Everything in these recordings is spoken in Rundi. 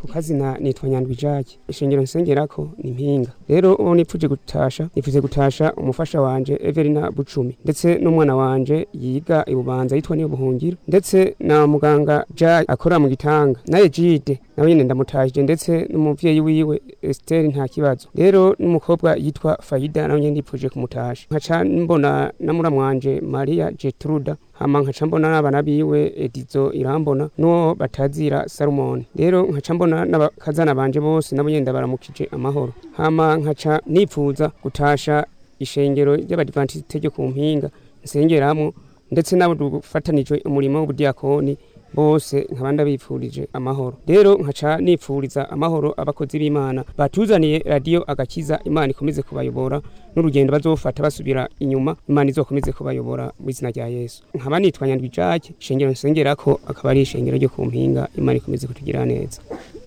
ku kazina nitwa nyandwi jacques ishengero nsengerako ni mpinga rero uwo nipfuje gutasha nipfuze gutasha umufasha wanje everina bucumi ndetse n'umwana wanje yiga ibubanza yitwa niyo buhungiro ndetse na muganga jacques akora mu gitanga naye jide nawe nyene ndamutahije ndetse n'umuvyeyi wiwe Esther nta kibazo rero n'umukobwa yitwa Faida nawe nyene ndipfuje kumutasha nkaca mbona na muramwanje Maria Jetruda hama nkaca mbona n'abana biwe Edizo irambona n'uwo batazira Salomon rero nkaca mbona n'abakazana banje bose nabo nyene ndabaramukije amahoro hama nkaca nipfuza gutasha ishengero ry'abadivantiste ryo ku mpinga nsengeramwo ndetse n'abo dufatanije umurimo w'ubudiakoni bose nkaba ndabipfurije amahoro rero nkaca nipfuriza amahoro abakozi b'imana batuzaniye radiyo agakiza imana ikomeze kubayobora n'urugendo bazofata basubira inyuma imana izokomeze kubayobora mu izina rya yesu nkaba nitwa nyandwi jacques ishengero nsengerako akaba ari ishengero ryo ku mpinga imana ikomeze kutugira neza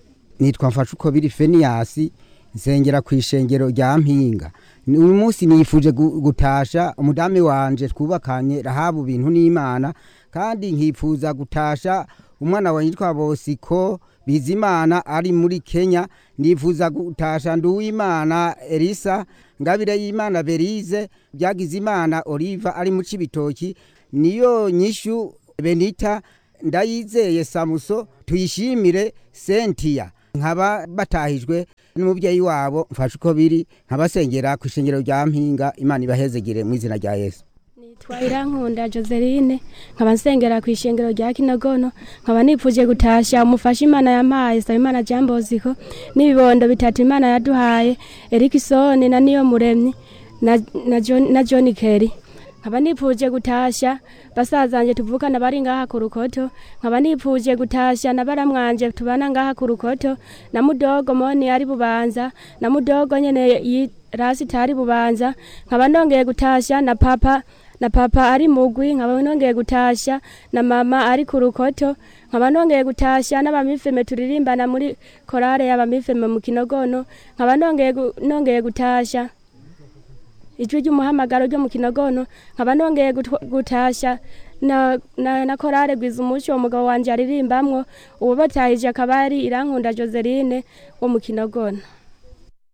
nitwa mfasha uko biri feniyasi nsengera ku ishengero rya mpinga uyu munsi nifuje gu- gutasha umudamu wanje twubakanye rahabu bintu n'imana kandi nkifuza gutasha umwana wa yitwa bosiko bizimana ari muri kenya nifuza gutasha nduwimana elisa ngabire y'imana berize byagize imana oliva ari mu cibitoki niyo nyishu benita ndayizeye samuso tuyishimire sentiya nkaba batahijwe n'umubyeyi wabo mfashe uko biri nkabasengera ku ishengero rya mpinga imana ibahezegere mu izina rya yesu nitwa irankunda joseline nkaba nsengera ku ishengero rya kinogono nkaba nipfuje gutasha umufasha imana yampaye saba imana jamboziko n'ibibondo bitatu imana yaduhaye erikisoni na niyo muremyi na, na, John, na john kerry nkaba nipfuje gutasha basazanje tuvukana bari ngaha ku rukoto nkaba nipfuje gutasha na baramwanje tubana ngaha ku rukoto na mudogo moni ari bubanza na mudogo nyene yi- rasita ari bubanza nkaba ndongeye gutasha na papa na papa ari mugwi nkaba nongeye gutasha na mama ari ku rukoto nkaba nongeye gutasha n'abamifeme turirimbana muri korale y'abamifeme mu kinogono nkaba nongeye gu- nongeye gutasha ijwi ry'umuhamagaro ryo mu kinogono nkaba nongeye gutwa- gutasha na, na, na korale gwiza umuco uwo mugabo wanje aririmbamwo uwo batahije akaba ari irankunda joseline wo mu kinogono